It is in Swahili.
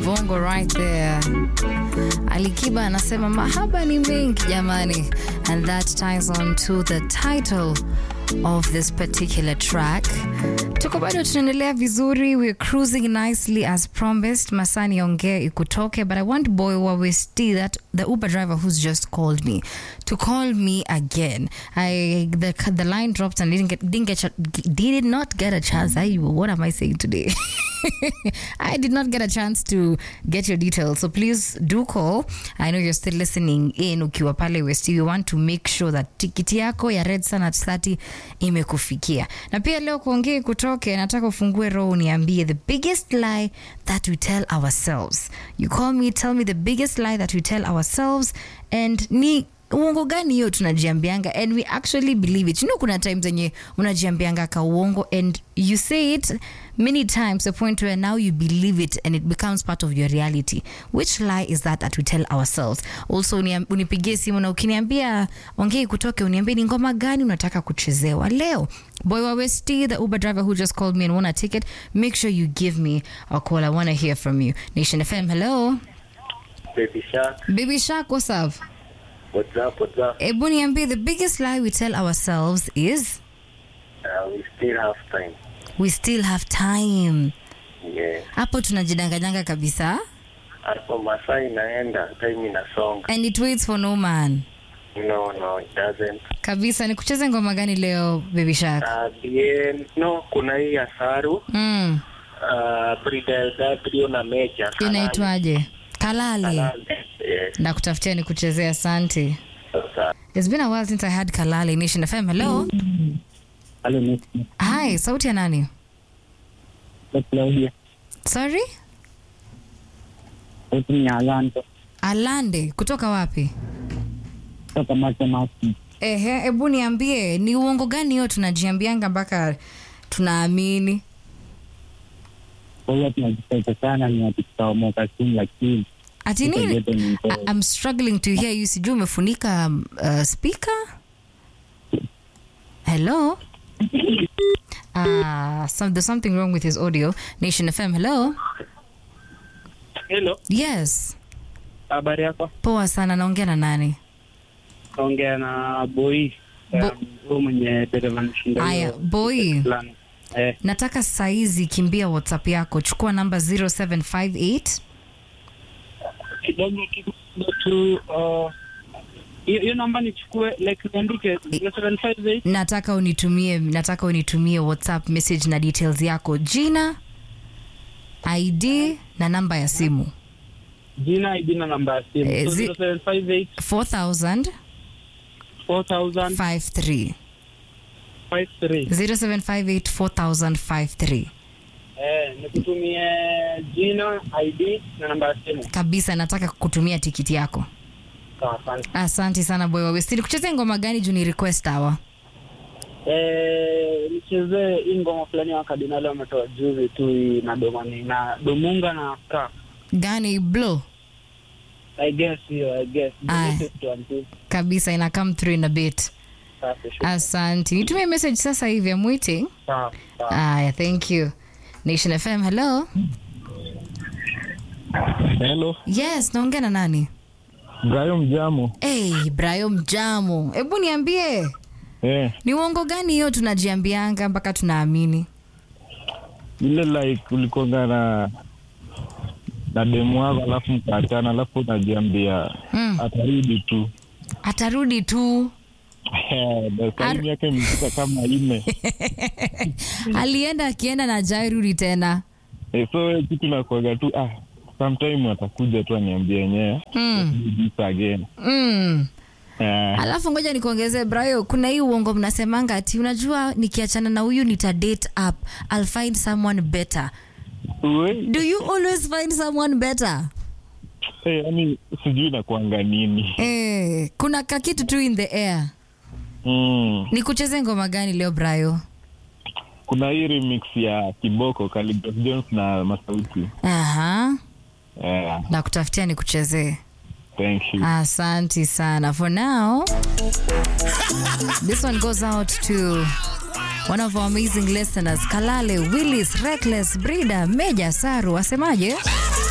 bongo right there. Alikiba anasema mahaba ni mengi jamani, and that ties on to the title of this particular track. Tuko bado tunaendelea vizuri, we're cruising nicely as promised. Masani ongea ikutoke, but I want boy wawesti that the Uber driver who's just called me to call me again. I the the line dropped and didn't get didn't get did not get a chance. I what am I saying today? I did not get a chance to get your details. So please do call. I know you're still listening in ukiwa pale West. We want to make sure that tikiti yako ya Red Sun at 30 imekufikia. Na pia leo kuongea kutoke, nataka ufungue roho uniambie the biggest lie that we tell ourselves. You call me, tell me the biggest lie that we tell ourselves and ni uongo gani hiyo tunajiambianga and we actually believe it you know kuna times zenye unajiambianga ka uongo and you say it many times the point where now you believe it and it becomes part of your reality which lie is that that we tell ourselves also uniam- unipigie simu na ukiniambia ongei kutoke uniambie ni ngoma gani unataka kuchezewa leo boy wa westi the uber driver who just called me and won a ticket make sure you give me a call i want to hear from you nation fm hello Baby Shark, baby shark what's up what's up, what's up? Ebu niambie, the biggest lie we tell ourselves is Uh, we still have time. we still have time. Yeah. Hapo tunajidanganyanga kabisa. Hapo masaa inaenda, time inasonga. And it waits for no man. No, no, it doesn't. Kabisa, ni kucheze ngoma gani leo Baby Shark? Uh, bien, no, kuna hii ya Saru, Mm. uh, Brida Gabriel na Meja. Inaitwaje? Kalale. Kalale. Yes, Na kutafutia ni kuchezea asante. sasa. It's been a while since I had Kalale Nation FM. Hello. Halo, ni Hi, sauti ya nani? ni Claudia. Sorry? Sauti ni Alanto Alande, kutoka wapi? kutoka Matemati. Ehe, ebu niambie, ni uongo gani hiyo tunajiambianga mpaka tunaamini? Kwa hiyo tunajitesa sana, ni ati tutaomoka soon, lakini Ati Iko nini? joto ni I- mzee. I'm struggling to hear you. Sijui umefunika um, uh, speaker? Hello? Ah, some, there's something wrong with his audio. Nation FM, hello? Hello, Yes. habari yako? Poa sana, naongea na nani? Naongea na Boy Bo- um, huyo mwenye dereva nishinda Aya, boy. fulani. Eh, Nataka saizi kimbia WhatsApp yako. Chukua namba 0758 kidogo kidogo tu uh, hiyo hiyo namba nichukue like niandike 0758 nataka unitumie nataka unitumie WhatsApp message na details yako, jina, ID na namba ya simu. jina ID na namba ya simu. Eh, So zi- 0758 4000 4000 53 53. 0758 4053 Eh, nikutumie jina ID na namba ya simu. kabisa nataka kutumia tikiti yako Sawa, asante. asante sana boy wawestili kuchezea ngoma gani juu ni request hawa Eh, nichezee hii ngoma fulani ya Kardinali wametoa juzi tu hii na domani na Domunga na Ska. gani blow I guess hiyo, I guess. The Aya. latest one too. kabisa ina come through in a bit Safi, sure. asante nitumie message sasa hivi I'm waiting Sawa, sawa. aya thank you nation fm hello Hello, yes naongea na nani Brayo Mjamo. hey, brayo mjamo hebu niambie Eh, ni uongo gani hiyo tunajiambianga mpaka tunaamini ile like ulikonga na na demu wako alafu mkaachana, alafu unajiambia mm. atarudi tu atarudi tu saimu yake imefika kama ine alienda akienda na jairudi tena Eh, so we kitu nakuaga tu ah, sometime atakuja tu aniambia yenyewe mm. do this again Mm. Eh, alafu ngoja nikuongezee brayo kuna hii uongo mnasemanga ati unajua nikiachana na huyu nita date up I'll find someone better we, do you always find someone better eh, yani sijui nakuanga nini eh, kuna kakitu tu in the air mm. nikucheze ngoma gani leo brayo kuna hii remix ya kiboko Khaligraph Jones na masauti aha eh, na kutafutia nikuchezee thank you Asante sana. For now, this one goes out to one of our amazing listeners, Kalale, Willis, Reckless, Brida, Meja, Saru. Asemaje?